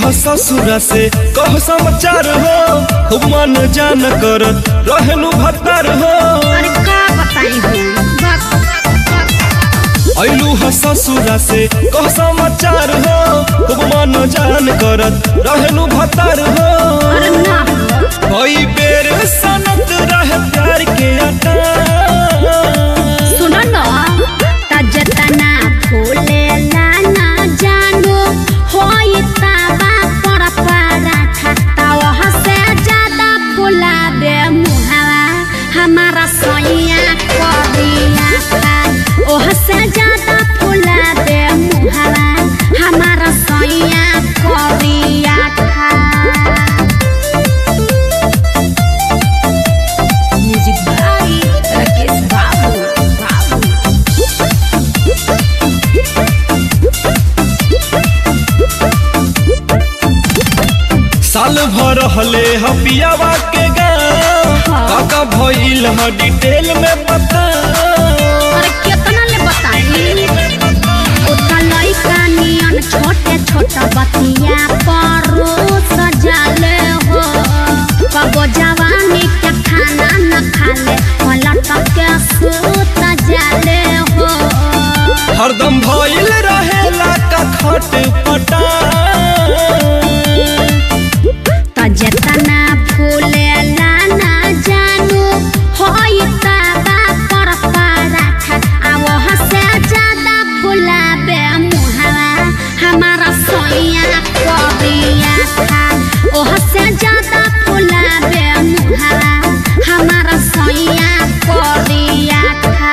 ह ससुरा से कह समाचार हो खूब मन जान करत रहनु भतार हो अरे का बताई हो बक बक ऐलू ह ससुरा से कह समाचार हो खूब मन जान करत रहनु भतार हो अरे ना हो कई बेर सनत रहे प्यार के अटा सुनो न त जतना फूले लाना जानो होई ताबा पर पराठा ताव से ज्यादा फुलाबे मुहावा हमारा सैया करिया खा ओह से ज्यादा फुलाबे मुहावा हमारा सैया करिया खा म्यूजिक बाई राकेश बाबू बाबू साल भर हले ह पियावा के गाँव हाँ। काका भइल ह डिटेल में बता अरे केतना ले बताई ओता लइका नियन छोटे छोटा बतिया परो सजाले हो कबो जवानी के खाना न खाले पलट के सूत जाले हो हरदम भइल रहेला का खट पटा त जेतना फूले लाना जानू होई ताबा पर पराठा आ वह से ज्यादा फुलाबे मुहावा हमारा सोइया करिया खा ओह से ज्यादा फुलाबे मुहावा हमारा सोइया करिया खा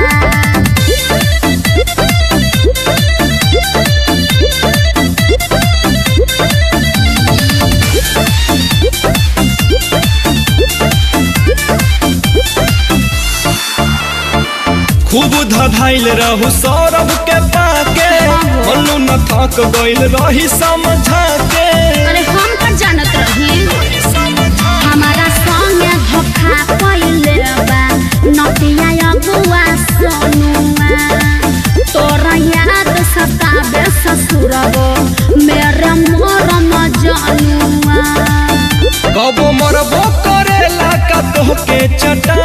खूब धधाइल रहू सौरभ के पाके मल्लू न थक गइल रही समझा के अरे हम का जानत रही हमारा संगे धोखा पइले बा नतिया अगुआ सोनुआ तोरा याद सताबे ससुरबो मेरे मोरम जनुआ कबो मरबो करेला का तोहके चटा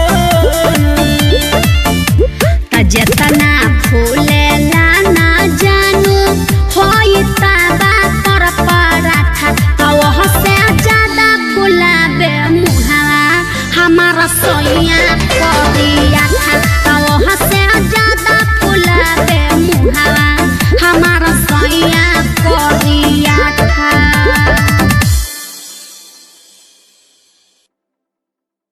त जेतना फूले लाना जानू होई ताबा पर पराठा त वह से ज्यादा फुलाबे मुहावा हमारा सोइया